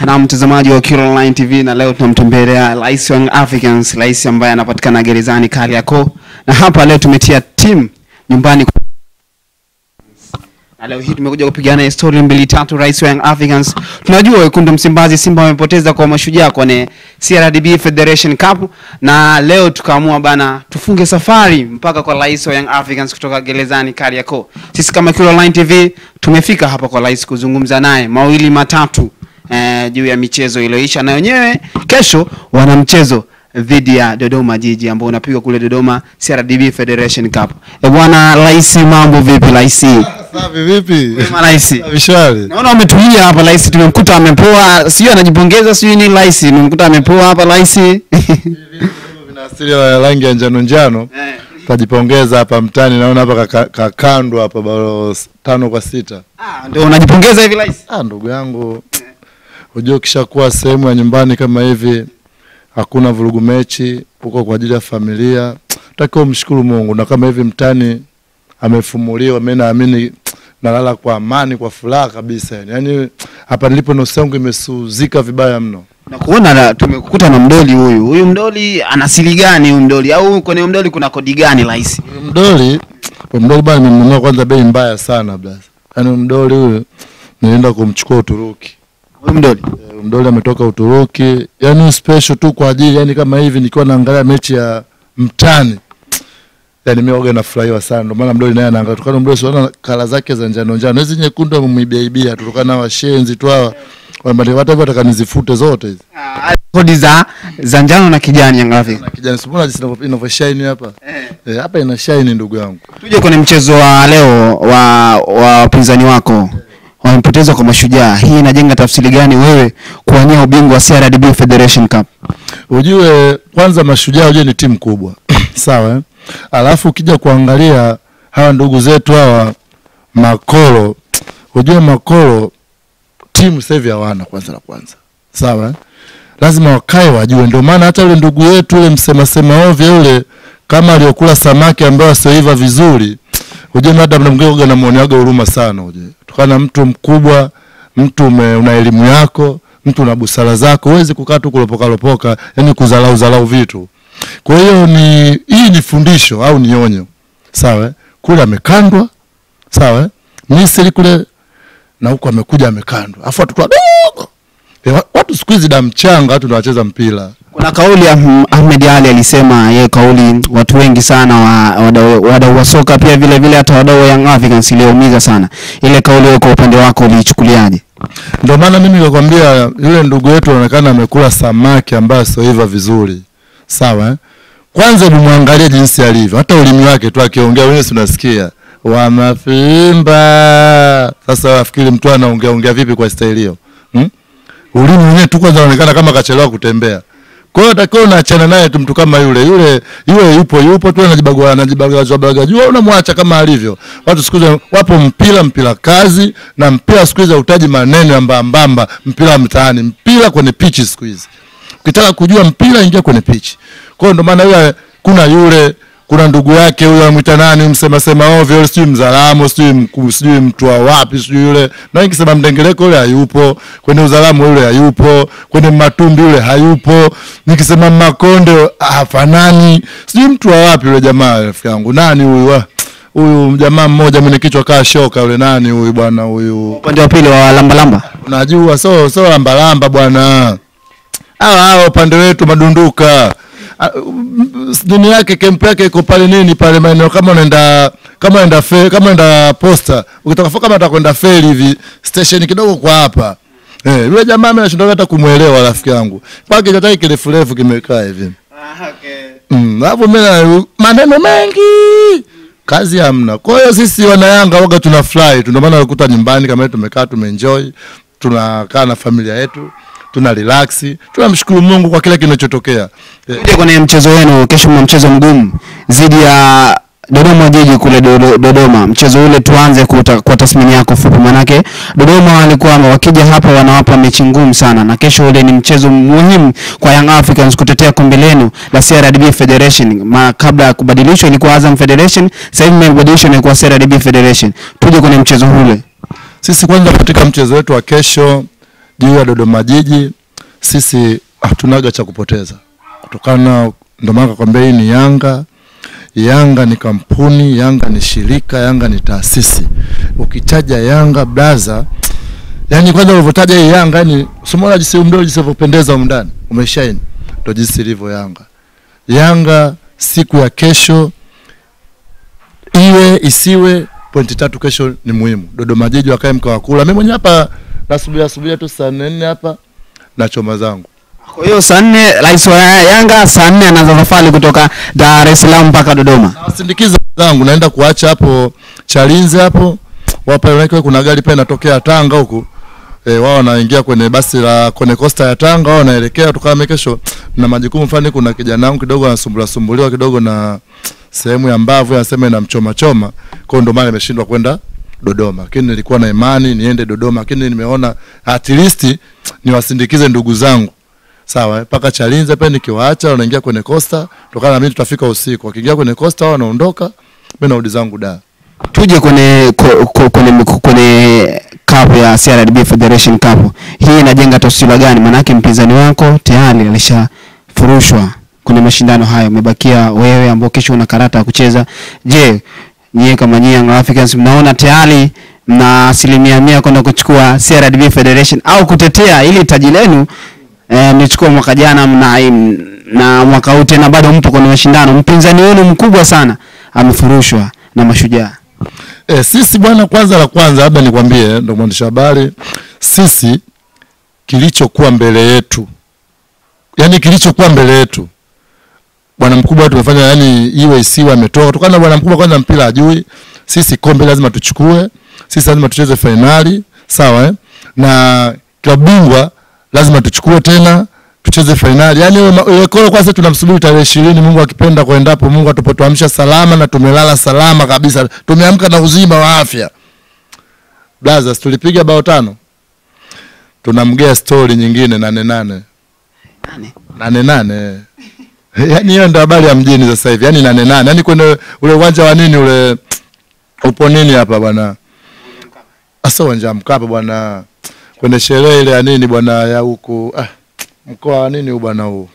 na mtazamaji wa Kilo Online TV, na leo tunamtembelea rais wa Young Africans, rais ambaye anapatikana gerezani Kariakoo, na hapa leo tumetia timu nyumbani na leo hii tumekuja kupigana historia mbili tatu. Rais wa Young Africans, tunajua wekundu Msimbazi Simba wamepoteza kwa mashujaa kwenye CRDB Federation Cup, na leo tukaamua bana tufunge safari mpaka kwa rais wa Young Africans kutoka gerezani Kariakoo. Sisi kama Kilo Online TV tumefika hapa kwa rais kuzungumza naye mawili matatu eh, juu ya michezo iliyoisha, na wenyewe kesho wana mchezo dhidi ya Dodoma Jiji ambao unapigwa kule Dodoma CRDB Federation Cup. E bwana rais, mambo vipi rais? Safi vipi? Wema rais. Safi shwari. Naona wametulia hapa rais, tumemkuta amepoa, sio anajipongeza, sio ni rais, tumemkuta amepoa hapa rais. Vina asili ya rangi ya njano njano. Tajipongeza hapa mtani naona hapa kaka- kakandwa hapa bao s- tano kwa sita. Ah, ndio unajipongeza hivi rais? Ah, ndugu yangu. Unajua ukishakuwa sehemu ya nyumbani kama hivi hakuna vurugu mechi, uko kwa ajili ya familia. Takiwa umshukuru Mungu na kama hivi mtani amefumuliwa, mimi naamini nalala kwa amani kwa furaha kabisa yani. Yaani hapa nilipo nafsi yangu imesuzika vibaya mno. Na kuona na- tumekukuta na mdoli huyu. Huyu mdoli ana siri gani huyu mdoli? Au kwenye mdoli kuna kodi gani rais? Mdoli, kwa mdoli bana nimemnunua kwanza bei mbaya sana blas. Yaani mdoli huyu nilienda kumchukua Uturuki. Huyu mdoli. Eh, Mdoli ametoka Uturuki, yaani special tu kwa ajili yani kama hivi nikiwa naangalia mechi ya mtani. Yaani mimi waga nafurahiwa sana. Ndio maana mdoli naye anaangalia tukana mdoli sio kala zake za njano njano. Hizi nyekundu amemwibia ibia tutokana na washenzi tu hawa. Wambali hata hivyo wataka nizifute zote hizi. Ah, kodi za za njano na kijani Young Africans. Na kijana simona jinsi inavyo- inavyoshine hapa. Eh, hapa ina shine ndugu yangu. Tuje kwenye mchezo wa leo wa wa wapinzani wako wamepoteza kwa mashujaa. Hii inajenga tafsiri gani wewe kuwania ubingwa wa CRDB Federation Cup? Ujue kwanza mashujaa ujue ni timu kubwa. Sawa eh? Alafu ukija kuangalia hawa ndugu zetu hawa Makolo, ujue Makolo timu sasa hivi hawana kwanza la kwanza. Sawa eh? Lazima wakae wajue, ndio maana hata yule ndugu yetu yule msema sema ovyo yule kama aliyokula samaki ambayo asioiva vizuri, ujue hata mnamgeuga na muoneaga huruma sana ujue. Tukana mtu mkubwa, mtu ume, una elimu yako, mtu una busara zako, huwezi kukaa tu kulopoka lopoka, yani kuzalau zalau vitu. Kwa hiyo ni hii ni fundisho au ni onyo. Sawa? eh? Kule amekandwa. Sawa? eh? Misri kule na huko amekuja amekandwa. Afu watoto wadogo. E, wa- watu siku hizi damu changa watu ndio wacheza mpira. Kuna kauli ya Ahm- Ahmed Ali alisema yeye kauli watu wengi sana wa wadau wadau wa soka pia vile vile hata wadau wa Young Africans iliumiza sana. Ile kauli wewe kwa upande wako uliichukuliaje? Ndio maana mimi nikakwambia yule ndugu yetu anaonekana amekula samaki ambaye asioiva vizuri. Sawa? eh? Kwanza hebu muangalie jinsi alivyo. Hata ulimi wake tu akiongea wewe si unasikia. Wa mafimba. Sasa wafikiri mtu anaongea ongea vipi kwa staili hiyo? Hmm? Ulimi wenyewe tu kwanza unaonekana kama kachelewa kutembea. Kwa hiyo takiwa unaachana naye tu mtu kama yule. Yule yule yupo yupo tu anajibagua anajibagua baga jua unamwacha kama alivyo. Watu siku hizi wapo mpira mpira kazi na mpira siku hizi hautaji maneno ya mbambamba, mpira wa mtaani, mpira kwenye pichi siku hizi. Ukitaka kujua mpira ingia kwenye pichi. Kwa hiyo ndio maana yule kuna yule kuna ndugu yake huyo anamwita nani msema sema ovyo yule sijui mzalamu sijui mkuu sijui mtu wa wapi sijui yule na nikisema mdengeleko yule hayupo kwenye uzalamu yule hayupo kwenye matumbi yule hayupo nikisema makonde hafanani sijui mtu wa wapi yule jamaa rafiki yangu nani huyu wa- huyu jamaa mmoja mwenye kichwa kaa shoka yule nani huyu bwana huyu Upande wa pili wa lamba lamba. unajua so so lambalamba bwana hawa hawa upande wetu madunduka Ah, mm, nini yake kempu yake iko pale nini pale maeneo kama unaenda kama unaenda fe, kama unaenda posta ukitaka kama unataka kwenda feri hivi station kidogo kwa hapa eh yule jamaa mimi nashinda hata kumuelewa rafiki yangu pake kitai kirefu refu kimekaa hivi Mm, hapo mimi na- maneno mengi kazi hamna. Kwa hiyo sisi wanayanga waga tuna fly tu, ndio maana unakuta nyumbani kama tumekaa tumeenjoy, tunakaa na familia yetu, tuna relax, tunamshukuru Mungu kwa kile kinachotokea. Eh, Tuje kwenye mchezo wenu kesho, mna mchezo mgumu dhidi ya Dodoma Jiji kule Dodo- Dodoma. Mchezo ule tuanze kuta, kwa tathmini yako fupi, manake Dodoma walikuwa wakija hapa wanawapa mechi ngumu sana, na kesho ule ni mchezo muhimu kwa Young Africans kutetea kombe lenu la CRDB Federation. Ma, kabla ya kubadilishwa ilikuwa Azam Federation, sasa hivi imebadilishwa na kuwa CRDB Federation. Tuje kwenye mchezo ule. Sisi kwanza katika mchezo wetu wa kesho juu ya Dodoma Jiji, sisi hatunaga cha kupoteza kutokana, ndio maana nakwambia hii ni Yanga. Yanga ni kampuni, Yanga ni shirika, Yanga ni taasisi. Ukitaja Yanga blaza, yani kwanza ulivyotaja hii Yanga, yani usimwona jinsi mdogo jinsi ulivyopendeza huko ndani, umeshaini, ndio jinsi ilivyo Yanga. Yanga siku ya kesho iwe isiwe, pointi tatu kesho ni muhimu. Dodoma Jiji wakae mkao kula. Mimi mwenyewe hapa nasubiria subiria tu saa nne hapa na choma zangu. Kwa hiyo saa nne rais wa Yanga saa nne anaanza safari kutoka Dar es Salaam mpaka Dodoma. Nawasindikiza zangu, naenda kuacha hapo Chalinze hapo wapa wake, kuna gari pia inatokea Tanga huku e, wao wanaingia kwenye basi la kwenye costa ya Tanga, wao wanaelekea tukame kesho na majukumu fulani. Kuna kijana wangu kidogo anasumbuliwa sumbuliwa kidogo na sehemu ya mbavu, anasema inamchoma choma, kwa hiyo ndio maana nimeshindwa kwenda Dodoma, lakini nilikuwa na imani niende Dodoma, lakini nimeona at least niwasindikize ndugu zangu sawa mpaka Chalinze pia nikiwaacha wanaingia kwenye costa, tokana na mimi tutafika usiku. Wakiingia kwenye costa wao wanaondoka, mimi narudi zangu da. Tuje kwenye ko- ko- kwenye kwenye cup ya CRDB Federation Cup. Hii inajenga taswira gani? Maanake mpinzani wako tayari alishafurushwa kwenye mashindano hayo, umebakia wewe ambao kesho una karata ya kucheza. Je, nyie kama nyie Young Africans mnaona tayari mna asilimia mia kwenda kuchukua CRDB Federation au kutetea ili taji lenu eh, mlichukua mwaka jana mna, na mwaka huu tena bado mpo kwenye mashindano. Mpinzani wenu mkubwa sana amefurushwa na Mashujaa. E, sisi bwana, kwanza la kwanza labda nikwambie, ndo mwandishi wa habari, sisi kilichokuwa mbele yetu, yani kilichokuwa mbele yetu bwana mkubwa tumefanya, yani iwe isiwe ametoka kutokana na bwana mkubwa. Kwanza mpira ajui, sisi kombe lazima tuchukue, sisi lazima tucheze fainali, sawa eh? na klabu bingwa lazima tuchukue tena tucheze fainali. Yani ile kolo kwanza tunamsubiri tarehe ishirini, Mungu akipenda kuendapo, Mungu atupotuamsha salama na tumelala salama kabisa, tumeamka na uzima wa afya. Blaza, tulipiga bao tano, tunamgea stori nyingine nane nane Nane. nane nane yani hiyo ndo habari ya mjini sasa hivi, yani nane nane, yani kwenye ule uwanja wa nini ule upo nini hapa bwana, asa uwanja wa Mkapa bwana, kwenye sherehe ile ya nini bwana ya huku ah, mkoa wa nini huu bwana huu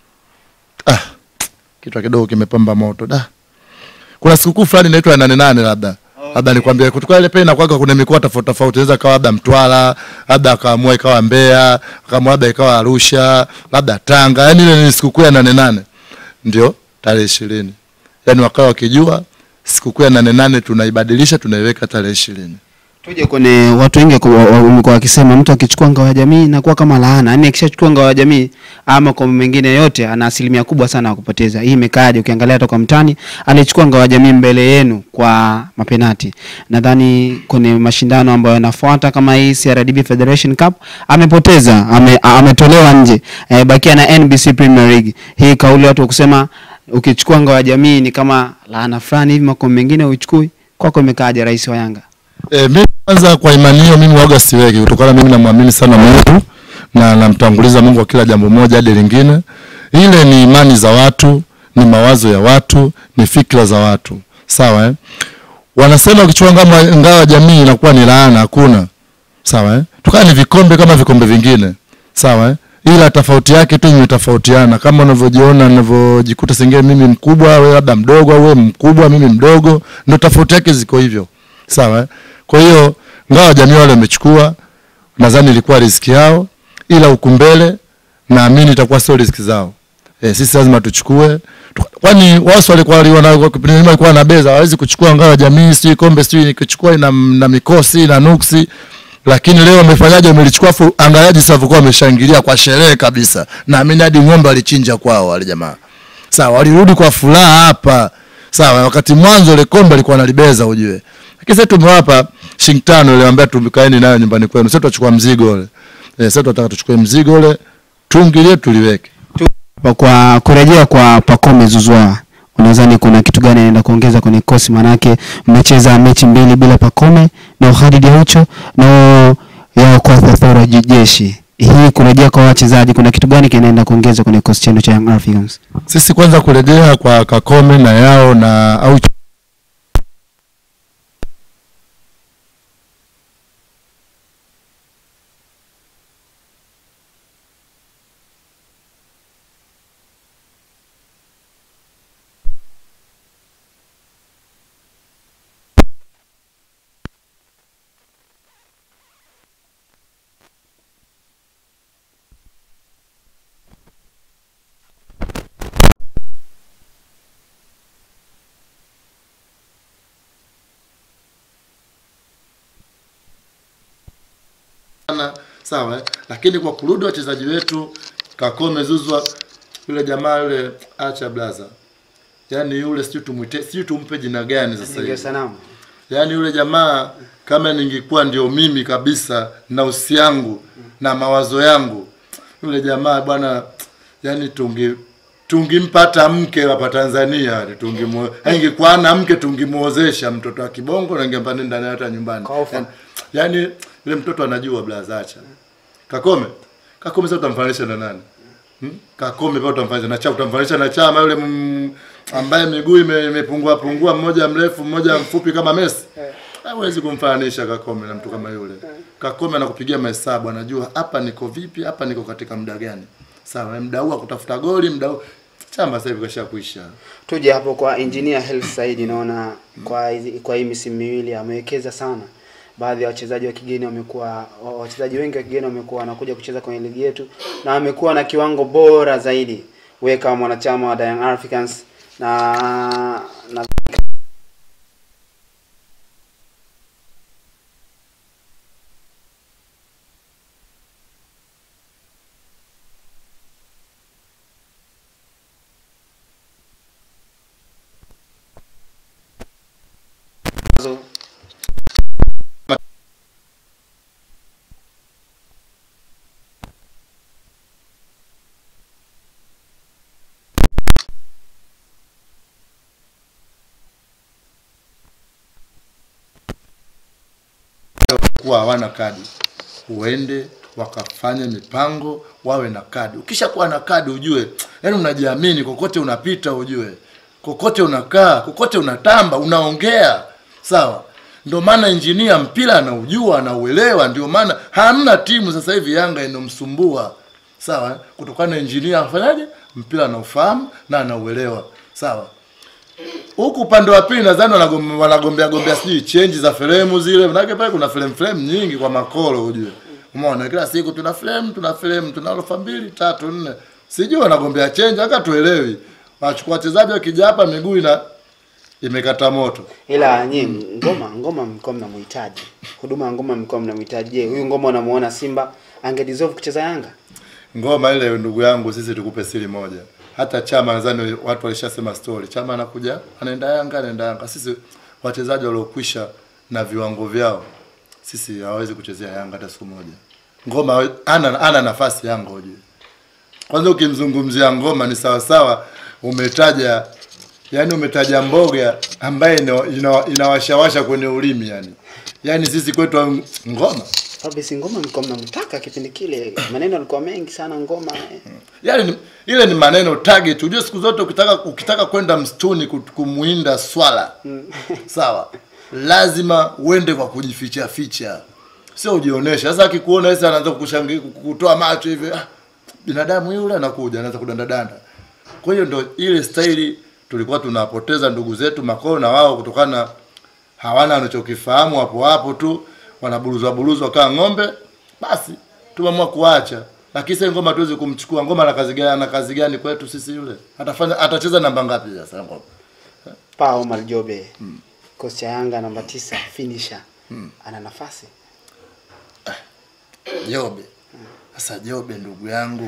ah, kichwa kidogo kimepamba moto da. Kuna sikukuu fulani inaitwa ya nane nane labda labda nikwambie kutoka ile pena kwaka kuna mikoa tofauti tofauti, inaweza kawa labda Mtwara, labda akaamua ikawa Mbeya, akaamua labda ikawa Arusha, labda Tanga. Yani ile ni sikukuu ya nane nane, ndio tarehe ishirini. Yani wakawa wakijua sikukuu ya nane nane tunaibadilisha, tunaiweka tarehe ishirini. Tuje kwenye watu wengi kwa- wa- wamekuwa wakisema mtu akichukua ngao ya jamii inakuwa kama laana. Yaani akishachukua ngao ya jamii ama kwa mengine yote ana asilimia kubwa sana ya kupoteza. Hii imekaaje ukiangalia hata kwa mtani alichukua ngao ya jamii mbele yenu kwa mapenati. Nadhani kwenye mashindano ambayo yanafuata kama hii CRDB Federation Cup amepoteza, ame, ametolewa nje. E, bakia na NBC Premier League. Hii kauli watu wa kusema ukichukua ngao ya jamii ni kama laana fulani hivi makombe mengine uchukui. Kwako imekaaje rais wa Yanga? E, mimi kwanza kwa imani hiyo mimi waga siweki kutokana mimi namwamini sana Mungu na namtanguliza Mungu kwa kila jambo moja hadi lingine. Ile ni imani za watu, ni mawazo ya watu, ni fikra za watu. Sawa eh? Wanasema ukichukua ngao ngao ya jamii inakuwa ni laana, hakuna. Sawa eh? Tukana ni vikombe kama vikombe vingine. Sawa eh? Ila tofauti yake tu imetofautiana kama unavyojiona unavyojikuta sengine mimi mkubwa wewe labda mdogo au wewe mkubwa mimi mdogo, ndio tofauti yake ziko hivyo. Sawa eh? Kwa hiyo ngao ya jamii wale wamechukua, nadhani ilikuwa riziki yao, ila huku mbele naamini itakuwa sio riziki zao. E, sisi lazima tuchukue, Tu- kwani wao walikuwa wana kipindi nyuma walikuwa na beza, hawezi kuchukua ngao ya jamii, sijui kombe, sijui nikichukua ina na mikosi na nuksi, lakini leo wamefanyaje? Wamelichukua, afu angaliaji sasa walikuwa wameshangilia kwa sherehe kabisa. Naamini hadi ng'ombe walichinja kwao wale jamaa. Sawa, walirudi kwa furaha hapa. Sawa, wakati mwanzo ile kombe alikuwa analibeza ujue. Lakini sasa tumewapa shilingi tano ile ambayo tumikaeni nayo nyumbani kwenu. Sasa tutachukua mzigo ule. Eh, sasa tunataka tuchukue mzigo ule, tuingilie tuliweke. Pa- kwa kurejea kwa Pacome Zouzoua unadhani kuna kitu gani anaenda kuongeza kwenye kosi? Manake mmecheza mechi mbili bila Pacome na Khalid Aucho na ya kwa Thora jeshi. Hii kurejea kwa wachezaji, kuna kitu gani kinaenda kuongeza kwenye kosi chenu cha Young Africans? Sisi kwanza kurejea kwa Kakome na yao na au sana sawa eh? lakini kwa kurudi wachezaji wetu Kakome Zuzwa yule jamaa yule acha blaza yaani yule sijui tumwite sijui tumpe jina gani sasa Ndio hivi sanamu. yaani yule jamaa kama ningekuwa ndio mimi kabisa na usi yangu na mawazo yangu yule jamaa bwana yani tungi tungimpata mke hapa Tanzania yani tungimu ingekuwa na mke tungimuozesha mtoto wa kibongo na ingempa nenda naye hata nyumbani Kwa ofa. yani, yani yule mtoto anajua blaza acha Kakome Kakome sasa utamfananisha na nani Hmm? Kakome pia utamfananisha na Chama, utamfananisha na Chama yule mm, ambaye miguu ime- imepungua pungua, mmoja mrefu mmoja mfupi kama Messi. Hawezi kumfananisha Kakome na mtu kama yule. Kakome anakupigia mahesabu, anajua hapa niko vipi, hapa niko katika muda gani. Sawa, muda huu wa kutafuta goli, muda huu Chama sasa hivi kashakuisha. Tuje hapo kwa engineer Health Said, naona kwa hizi- kwa hii misimu miwili amewekeza sana. Baadhi ya wachezaji wa kigeni wamekuwa wa- wachezaji wengi wa kigeni wamekuwa wanakuja kucheza kwenye ligi yetu na wamekuwa na kiwango bora zaidi. Wewe kama mwanachama wa Young Africans na na kuwa hawana kadi uende wakafanye mipango wawe na kadi ukishakuwa na kadi ujue yani unajiamini kokote unapita ujue kokote unakaa kokote unatamba unaongea sawa ndio maana injinia mpira anaujua anauelewa ndio maana hamna timu sasa hivi yanga inomsumbua sawa eh? kutokana na injinia afanyaje mpira anaufahamu na anauelewa sawa huku upande wa pili nadhani wanagom- wanagombea gombea sijui chenji za fremu zile manake pale kuna frame frame nyingi kwa makolo ujue umeona kila siku tuna frame tuna frame tuna orofa mbili tatu nne sijui wanagombea chenji hata tuelewi wachukua wachezaji wakija hapa miguu ina imekata moto ila nyinyi ngoma ngoma mlikuwa mnamhitaji. Huduma ya ngoma mlikuwa mnamhitaji. Je, huyu ngoma unamuona Simba ange deserve kucheza Yanga? ngoma ile ndugu yangu sisi tukupe siri moja hata chama nadhani watu walishasema story chama anakuja anaenda yanga anaenda yanga sisi wachezaji waliokwisha na viwango vyao sisi hawawezi kuchezea yanga hata siku moja ngoma ana, ana nafasi yanga ujue kwanza ukimzungumzia ngoma ni sawasawa umetaja yani umetaja mboga ambaye ina- ina- inawashawasha kwenye ulimi yani yani sisi kwetu ngoma Fabrice Ngoma mlikuwa mnamtaka kipindi kile, maneno yalikuwa mengi sana Ngoma. eh. Yale ni, ile ni maneno target. Unajua siku zote ukitaka ukitaka kwenda msituni ku- kumuinda swala sawa, lazima uende kwa kujificha ficha, sio ujionesha. Sasa akikuona sasa anaanza kukushangilia kukutoa macho hivi, ah, binadamu yule anakuja anaanza kudandadanda. Kwa hiyo ndo ile staili tulikuwa tunapoteza ndugu zetu makoo na wao kutokana na hawana wanachokifahamu hapo hapo tu wanaburuzwa buruzwa kama ng'ombe basi tumeamua kuacha lakini sasa ngoma tuwezi kumchukua ngoma na kazi gani ana kazi gani kwetu sisi yule atafanya atacheza namba ngapi sasa ngoma Pa Omar Jobe. Kocha cha Yanga namba tisa finisher. Ana nafasi. Jobe sasa Jobe ndugu yangu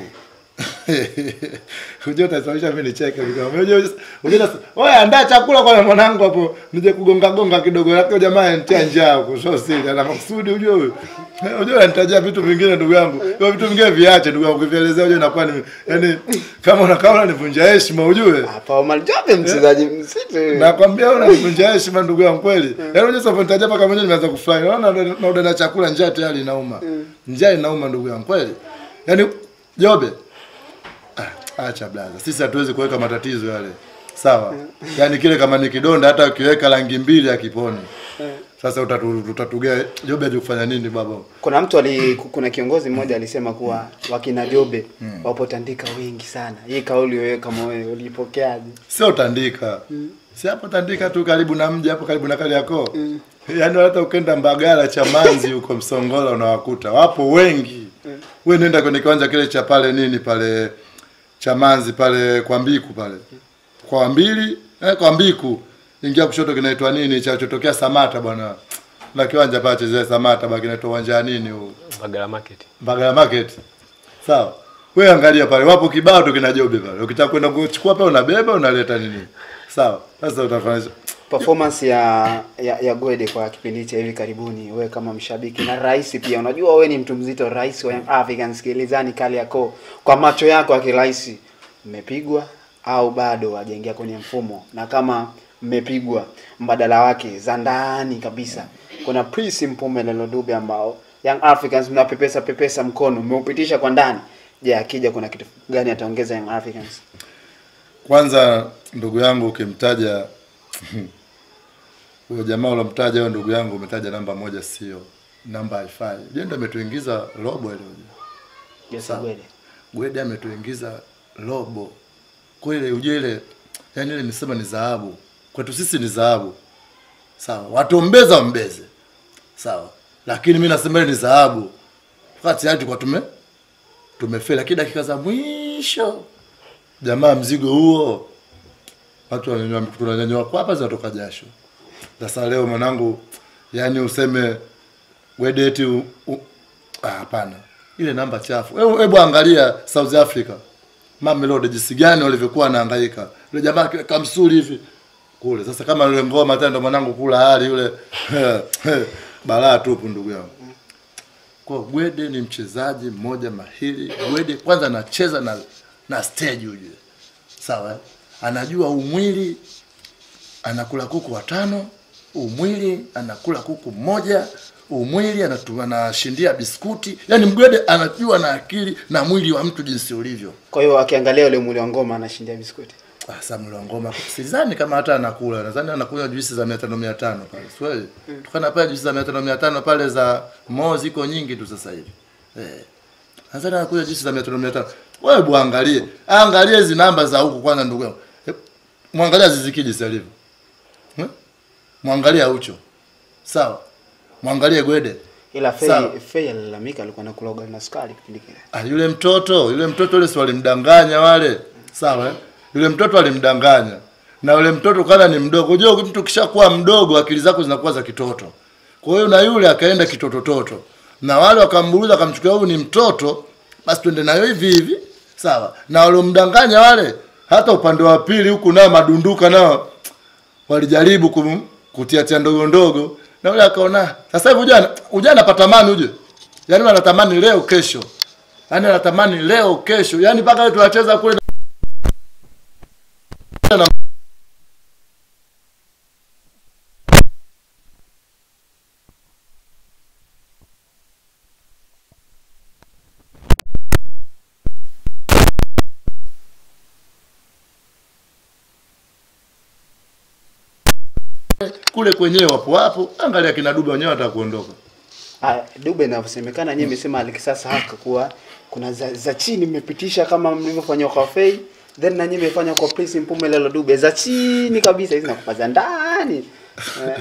Unajua utasababisha mimi nicheke nikiwa. Unajua unajua sasa, wewe andaa chakula kwa mwanangu hapo nije kugonga gonga kidogo yako jamaa anitia njaa huko sio siri ana makusudi unajua huyo. Unajua anatajia vitu vingine ndugu yangu. Hiyo vitu vingine viache ndugu yangu kuvielezea unajua inakuwa ni yani kama unakaa unanivunja heshima ujue. Ah, Pa Omar Jobe mchezaji msitu. Nakwambia wewe unanivunja heshima ndugu yangu kweli. Yaani unajua sasa nitaja mpaka mwenyewe nimeanza kufurahi. Unaona na udana chakula njaa tayari inauma. Njaa inauma ndugu yangu kweli. Yaani Jobe Ah, acha blaza. Sisi hatuwezi kuweka matatizo yale. Sawa. Yaani kile kama ni kidonda hata ukiweka rangi mbili akiponi. Sasa utatu, utatugea Jobe aje kufanya nini baba? Kuna mtu ali kuna kiongozi mmoja alisema kuwa wakina Jobe wapo Tandika wengi sana. Hii kauli wewe kama wewe ulipokeaje? Sio Tandika. Si hapo Tandika tu karibu na mji hapo karibu na Kariakoo. Yaani hata ukenda Mbagala Chamanzi huko Msongola unawakuta. Wapo wengi. Wewe nenda kwenye kiwanja kile cha pale nini pale Chamanzi pale kwa Mbiku pale. Kwa mbili eh, kwa Mbiku. Ingia kushoto kinaitwa nini cha chotokea Samata bwana. Na kiwanja pale chezea Samata baki kinaitwa uwanja wa nini huu? Mbagala Market. Mbagala Market. Sawa. Wewe angalia pale, wapo kibao tu kina Jobe pale. Ukitaka kwenda kuchukua pale unabeba unaleta nini? Sawa. Sasa utafanya performance ya, ya ya Gwede kwa kipindi cha hivi karibuni, wewe kama mshabiki na rais pia, unajua wewe ni mtu mzito, rais wa Young Africans Kilizani Kariakoo, kwa macho yako ya kirais, mmepigwa au bado hajaingia kwenye mfumo? Na kama mmepigwa, mbadala wake za ndani kabisa, kuna Prince Mpumelelo Dube ambao Young Africans mnapepesa pepesa mkono, mmeupitisha kwa ndani. Je, akija kuna kitu gani ataongeza Young Africans? Kwanza ndugu yangu ukimtaja huyo jamaa ulomtaja huyo ndugu yangu umetaja namba moja sio namba haifai. Yeye ndo ametuingiza robo ile. Yes, Sawa. Gwede. Gwede ametuingiza robo. Kwa ile ujue ile yani ile nisema ni dhahabu. Kwetu sisi ni dhahabu. Sawa. Watombeza wambeze. Sawa. Lakini mimi nasema ile ni dhahabu. Wakati hadi kwa tume tumefeli lakini dakika za mwisho jamaa mzigo huo watu wananyanyua tunanyanyua kwa hapa zinatoka jasho. Sasa leo mwanangu yani useme Gwede eti u- u- ah, hapana. Ile namba chafu. Hebu hebu angalia South Africa. Mamelodi jinsi gani walivyokuwa wanahangaika. Yule jamaa akiweka msuri hivi kule. Sasa kama yule ngoma tena ndo mwanangu kula hali yule balaa tupu ndugu yangu. Kwa Gwede ni mchezaji mmoja mahiri. Gwede kwanza anacheza na na stage ujue. Sawa? eh? Anajua umwili anakula kuku watano, umwili anakula kuku mmoja, umwili anatu- anashindia biskuti. Yaani Mgwede anajua na akili na mwili wa mtu jinsi ulivyo. Kwa hiyo akiangalia ule mwili wa ngoma anashindia biskuti. Ah, Sasa mlo wa ngoma sidhani kama hata anakula, nadhani anakunywa juisi za 500 500 pale. Swali. Tukana pale juisi za 500 500 pale za Mo ziko nyingi tu sasa hivi. Eh. Nadhani anakunywa juisi za 500 500. Wewe bu angalie. Angalie hizi namba za huku kwanza ndugu yangu. Eh, Mwangalia zizikiji sasa hivi. Eh? Mwangalia Ucho. Sawa. Mwangalie Gwede. Ila Fei Sawa. Fei alilalamika alikuwa anakula ugali na sukari kipindi kile. Ah, yule mtoto yule mtoto yule si walimdanganya wale sawa eh? yule mtoto alimdanganya na yule mtoto kana ni mdogo unajua mtu kishakuwa mdogo akili zako zinakuwa za kitoto kwa hiyo na yule akaenda kitotototo na wale wakamburuza akamchukua huyu ni mtoto basi twende nayo hivi hivi sawa na waliomdanganya wale hata upande wa pili huku nao madunduka nao walijaribu kum, kutiatia ndogo ndogo na yule akaona sasa hivi ujana ujana anapatamani uje yaani anatamani leo kesho yaani anatamani leo kesho yaani mpaka wewe tunacheza kule na kule kwenyewe wapo wapo angalia kina Dube wenyewe watakuondoka Ah, Dube inavyosemekana nyinyi mmesema alikisasa haka kuwa kuna za, za chini mmepitisha kama mlivyofanya kwa Fei then na nyinyi mmefanya kwa Prince Mpumelelo Dube za chini kabisa hizi nakupa za ndani. Eh,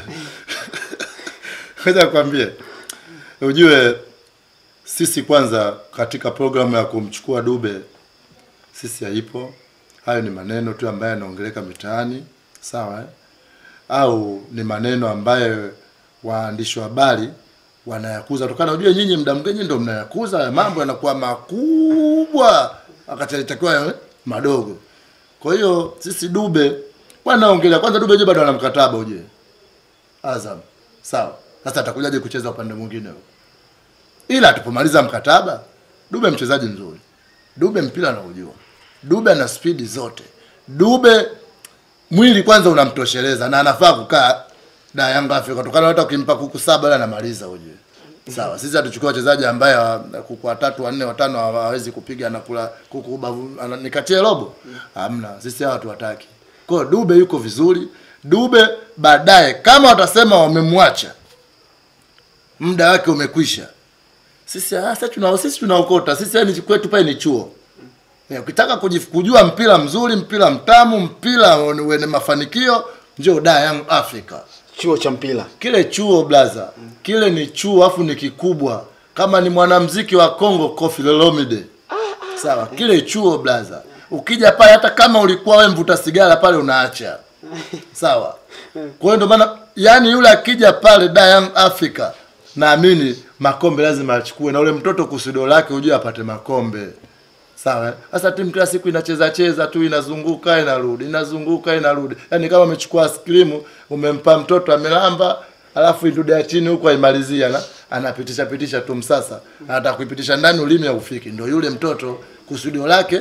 Ngoja nikwambie. Ujue sisi kwanza katika programu ya kumchukua Dube sisi haipo. Hayo ni maneno tu ambayo yanaongeleka mitaani, sawa eh? Au ni maneno ambayo waandishi wa habari wanayakuza tokana. Ujue nyinyi mda mwingine ndio mnayakuza haya mambo yanakuwa makubwa wakati yalitakiwa yawe madogo. Kwa hiyo sisi Dube wanaongelea kwanza, Dube je bado ana mkataba ujue Azam. Sawa. Sasa atakujaje kucheza upande mwingine huo? Ila tupomaliza mkataba, Dube mchezaji mzuri. Dube mpira anaujua. Dube ana spidi zote. Dube mwili kwanza unamtosheleza na anafaa kukaa na Yanga Afrika kutokana hata ukimpa kuku saba yule anamaliza ujue. Sawa. Sisi hatuchukua wachezaji ambaye hawa- kuku watatu wanne watano hawa- hawezi kupiga anakula kuku ubavu ana- nikatie robo. Hamna. Sisi hawa tuwataki. Kwa hiyo Dube yuko vizuri. Dube baadaye kama watasema wamemwacha muda wake umekwisha. Sisi ah, sasa tuna sisi tunaokota. Sisi yani kwetu pale ni chuo. Eh, ukitaka kujif- kujua mpira mzuri, mpira mtamu, mpira wenye mafanikio, njoo da Young Africa. chuo cha mpira. Kile chuo blaza, kile ni chuo afu ni kikubwa. Kama ni mwanamuziki wa Kongo Koffi Olomide. Sawa, kile chuo blaza. Ukija pale hata kama ulikuwa wewe mvuta sigara pale unaacha. Sawa. Kwa hiyo ndio maana yani yule akija pale da Young Africa naamini makombe lazima achukue na ule mtoto kusudio lake ujue apate makombe sawa eh? sasa timu kila siku inacheza cheza tu inazunguka inarudi inazunguka inarudi yaani kama umechukua askrimu umempa mtoto amelamba alafu idude ya chini huko aimalizia na anapitisha pitisha tu msasa anataka kuipitisha ndani ulimi haufiki ndio yule mtoto kusudio lake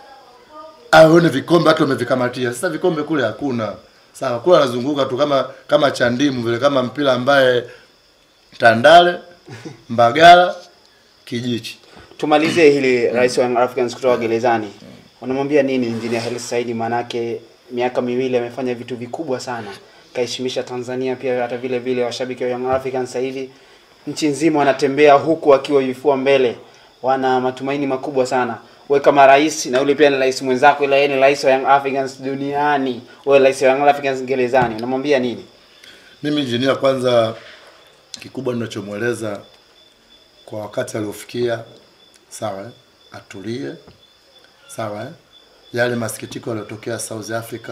aone vikombe hata umevikamatia sasa vikombe kule hakuna sawa kule anazunguka tu kama kama chandimu vile kama mpira ambaye tandale mbagala kijichi tumalizie hili rais wa Young Africans kutoka gerezani unamwambia nini injinia Hersi Said maanake miaka miwili amefanya vitu vikubwa sana kaheshimisha Tanzania pia hata vile vile washabiki wa Young Africans sasa hivi nchi nzima wanatembea huku akiwa vifua mbele wana matumaini makubwa sana we kama rais na yule pia ni rais mwenzako ila yeye ni rais wa Young Africans duniani wewe rais wa Young Africans gerezani unamwambia nini mimi injinia kwanza kikubwa ninachomweleza kwa wakati aliofikia sawa eh? atulie sawa eh? yale masikitiko yaliyotokea South Africa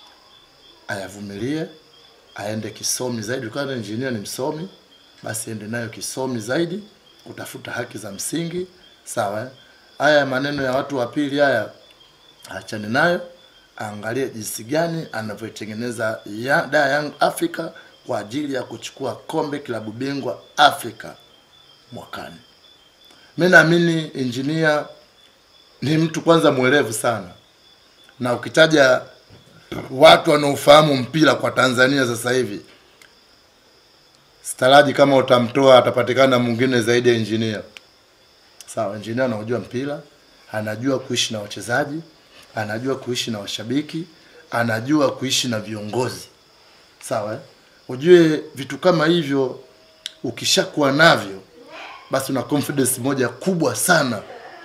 ayavumilie aende kisomi zaidi kama injinia ni msomi basi ende nayo kisomi zaidi kutafuta haki za msingi sawa eh? haya maneno ya watu wa pili haya achane nayo aangalie jinsi gani anavyoitengeneza ya, da Young Africa kwa ajili ya kuchukua kombe klabu bingwa Afrika mwakani. Mi naamini injinia ni mtu kwanza mwerevu sana, na ukitaja watu wanaofahamu mpira kwa Tanzania sasa hivi, staraji kama utamtoa atapatikana mwingine zaidi ya injinia. Sawa, injinia anaujua mpira, anajua kuishi na wachezaji, anajua kuishi na washabiki, anajua kuishi na viongozi. Sawa, eh? ujue vitu kama hivyo ukishakuwa navyo, basi una confidence moja kubwa sana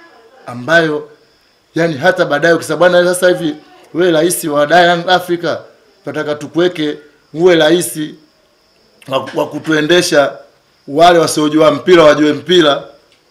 ambayo yani hata baadaye ukisema bwana, sasa hivi wewe rais wa da Young Africa, tunataka tukuweke uwe rais wa, wa kutuendesha wale wasiojua mpira wajue mpira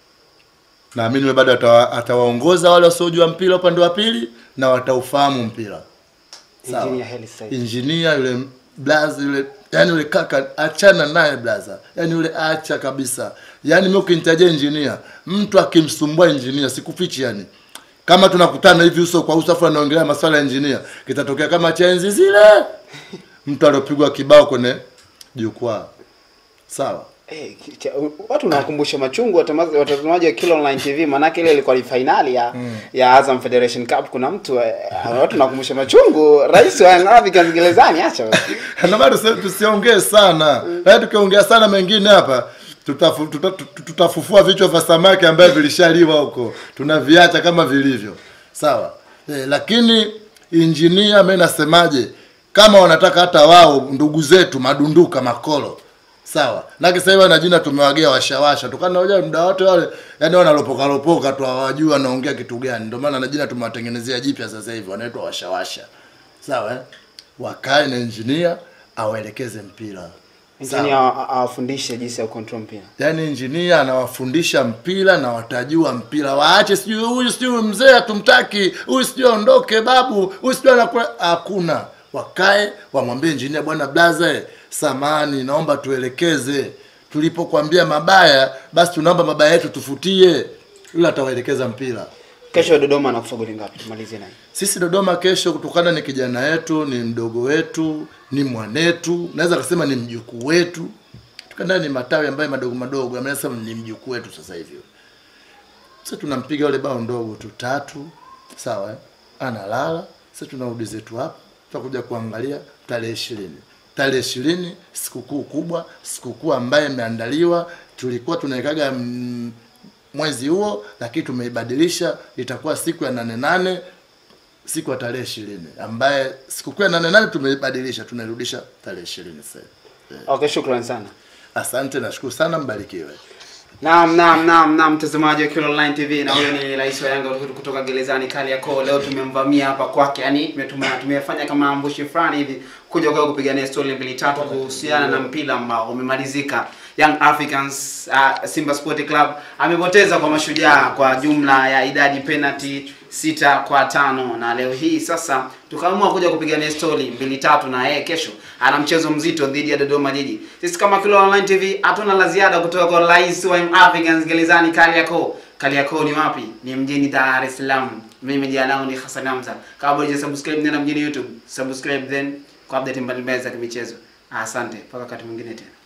naamini wewe bado atawa, atawaongoza wale wasiojua mpira upande wa pili na wataufahamu mpira Sawa. Engineer Hersi Said injinia yule blaza yule yani yule kaka achana naye blaza yani yule acha kabisa yani mimi ukinitajia injinia mtu akimsumbua injinia sikufichi yani kama tunakutana hivi uso kwa uso afu anaongelea masuala ya injinia kitatokea kama cha enzi zile mtu aliopigwa kibao kwenye jukwaa sawa Eh, ki- cha- watu nawakumbusha machungu watamazi- watazamaji wa Kilo Online TV manake ile ilikuwa ni fainali ya ya Azam Federation Cup kuna mtu eh, watu nawakumbusha machungu rais wa Young Africans gerezani acha wewe. na bado sasa tusiongee sana yaani tukiongea sana mengine hapa tutafu, tuta, tuta, tutafufua vichwa vya samaki ambayo vilishaliwa huko tunaviacha kama vilivyo sawa e, lakini injinia mi nasemaje kama wanataka hata wao ndugu zetu madunduka makolo sawa na sasa hivi na jina tumewagea washawasha tukana unajua muda wote wale yani wanalopoka lopoka tu hawajui wanaongea kitu gani ndio maana na jina tumewatengenezea jipya sasa hivi wanaitwa washawasha sawa eh? wakae na injinia awaelekeze mpira Engineer sawa awa- awafundishe jinsi ya control mpira yaani injinia anawafundisha mpira na watajua mpira waache sijui huyu sijui mzee hatumtaki huyu sijui aondoke babu huyu sijui anakula hakuna wakae wamwambie injinia bwana blaza eh, samani naomba tuelekeze tulipokuambia mabaya basi tunaomba mabaya yetu tufutie yule atawaelekeza mpira kesho Dodoma anakufa goli ngapi tumalizie naye sisi Dodoma kesho, kutokana ni kijana wetu, ni mdogo wetu, ni mwanetu, naweza kusema ni mjukuu wetu, tukanda ni matawi ambayo madogo madogo, amesema ni mjukuu wetu sasa hivi. Sasa tunampiga yule bao ndogo tu tatu, sawa eh? Analala, sasa tunarudi zetu hapa, tutakuja kuangalia tarehe ishirini tarehe ishirini sikukuu kubwa, sikukuu ambayo imeandaliwa. Tulikuwa tunawekaga mm, mwezi huo, lakini tumeibadilisha, itakuwa siku ya nane nane siku ya tarehe ishirini ambaye sikukuu ya nane nane tumeibadilisha tunairudisha tarehe ishirini sasa hivi. okay shukrani sana asante nashukuru sana mbarikiwe Naam, naam, naam, naam, mtazamaji wa Kilo Online TV na huyo ni rais wa Yanga kutoka gerezani Kariakoo. Leo tumemvamia hapa kwake, yani tumetuma- tumefanya kama ambushi fulani hivi kuja kwa kupigania story mbili tatu kuhusiana na mpira ambao umemalizika. Young Africans uh, Simba Sport Club amepoteza kwa mashujaa kwa jumla ya idadi penalty sita kwa tano na leo hii sasa tukaamua kuja kupigania story mbili tatu na yeye kesho ana mchezo mzito dhidi ya Dodoma Jiji. Sisi kama Kilo Online TV hatuna la ziada kutoka kwa rais wa Young Africans gerezani Kariakoo. Kariakoo ni wapi? Ni mjini Dar es Salaam. Mimi jina langu ni Hassan Hamza. Kama bado hujasubscribe nenda mjini YouTube, subscribe then kwa update mbalimbali za kimichezo. Asante, mpaka wakati mwingine tena.